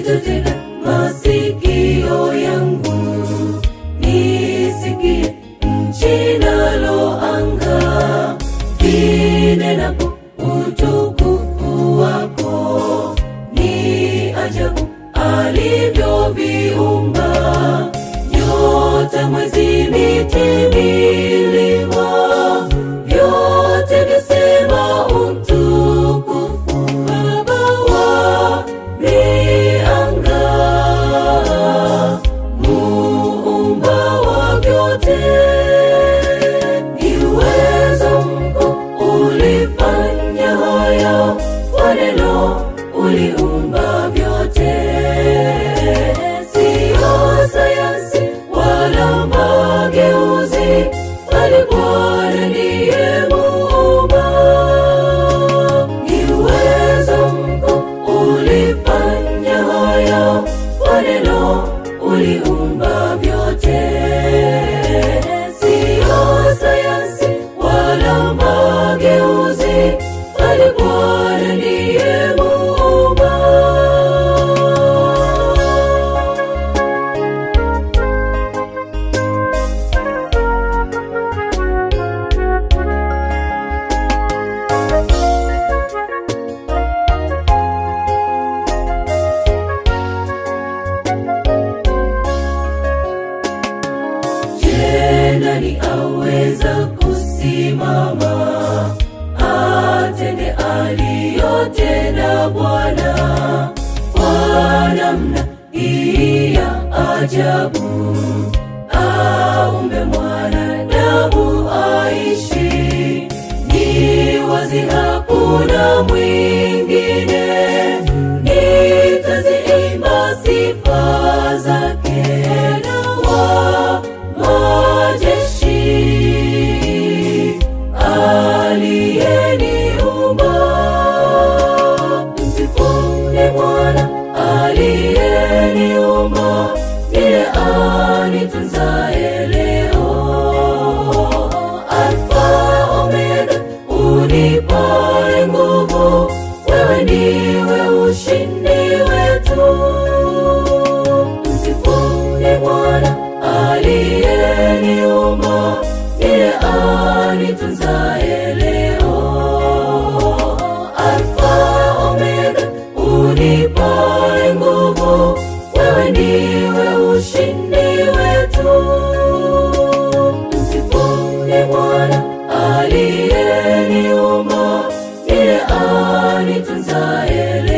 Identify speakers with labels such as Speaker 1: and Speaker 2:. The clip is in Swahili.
Speaker 1: nitatega masikio yangu nisikie nchi nalo anga vinenapo utukufu wako ni ajabu alivyoviumba nyota mwezi miti milima vyote vyasema utukufu baba wa mianga muumba wa vyote ni uwezo mkuu ulifanya haya kwa neno uliumba vyote siyo sayansi wala mageuzi bali bwana ndiye muumba ni uwezo mkuu ulifanya haya kwa neno uliumba vyote siyo sayansi wala mageuzi bali bwana ndiye muumba Je, nani aweza kusimama atende aliyotenda Bwana kwa namna hii ya ajabu? Aumbe mwanadamu aishi, ni wazi hakuna mwingine. Nitaziimba sifa zake na wa majeshi aliyeniumba. Msifuni Bwana aliyeniumba, ndiye anitunzaye leo. Alfa Omega, unipae nguvu, wewe ndiwe ushindi wetu. Msifuni Bwana aliyeniumba, ndiye anitunzaye leo. Alfa Omega, unipae nguvu, wewe ndiwe ushindi wetu. Msifuni Bwana aliyeniumba, ndiye anitunzaye leo.